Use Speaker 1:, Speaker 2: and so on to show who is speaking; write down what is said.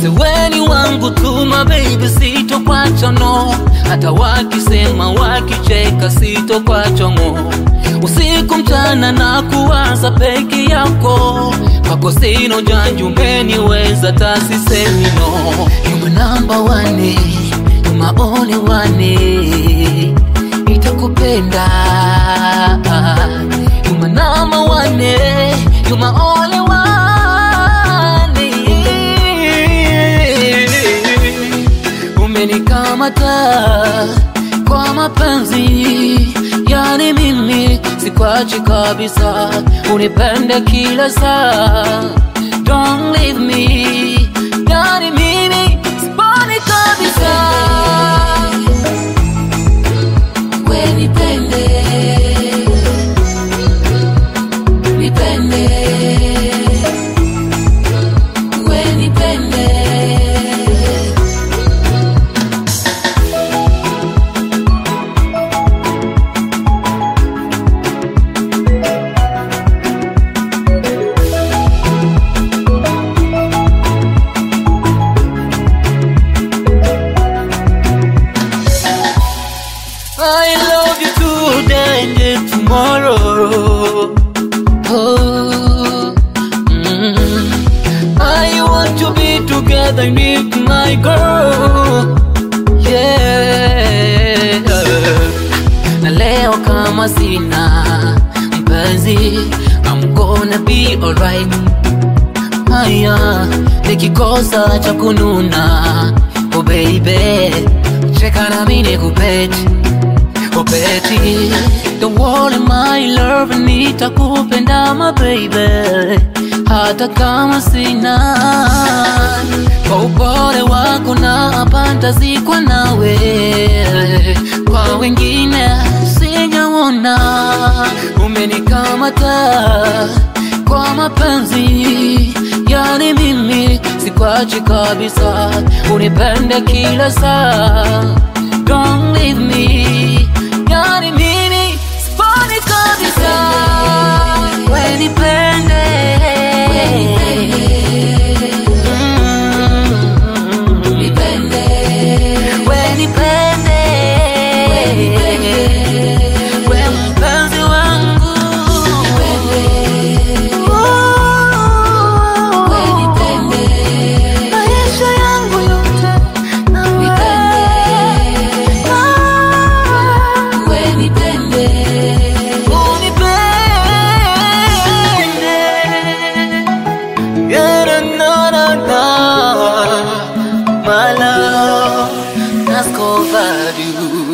Speaker 1: wote weni wangu tuma baby, sitokwacha no, hata wakisema wakicheka, sitokwacha ngo usiku mchana na kuwaza peke yako, kwako sina ujanja, umeniweza tasisemi no. You my number one, you my only one, nitakupenda You my number one, you my only one. Umenikamata kwa mapenzi, yani mimi sikwachi kabisa, unipende kila saa. Don't leave me, yani mimi siponi kabisa. We nipende, nipende, we nipende. I love you today and then tomorrow. Oh, mm. I want to be together with my girl. Yeah. Na leo kama sina mpenzi, I'm gonna be alright. Haya, nikikosa cha kununa, oh baby, cheka na mimi nikupete Oh Betty, don't worry my love, nitakupenda my baby, hata kama sina. Kwa upole wako na pantazikwa nawe, kwa wengine sijaona. Umenikamata kwa mapenzi, yani mimi sikwachi kabisa, unipende kila saa. Don't leave me, yani mimi siponi kabisa. We nipende, Mm. We nipende, we mpenzi wangu, Oh. Maisha yangu yote na wewe. Unipende. Yeah, na, na, na, my love has covered you.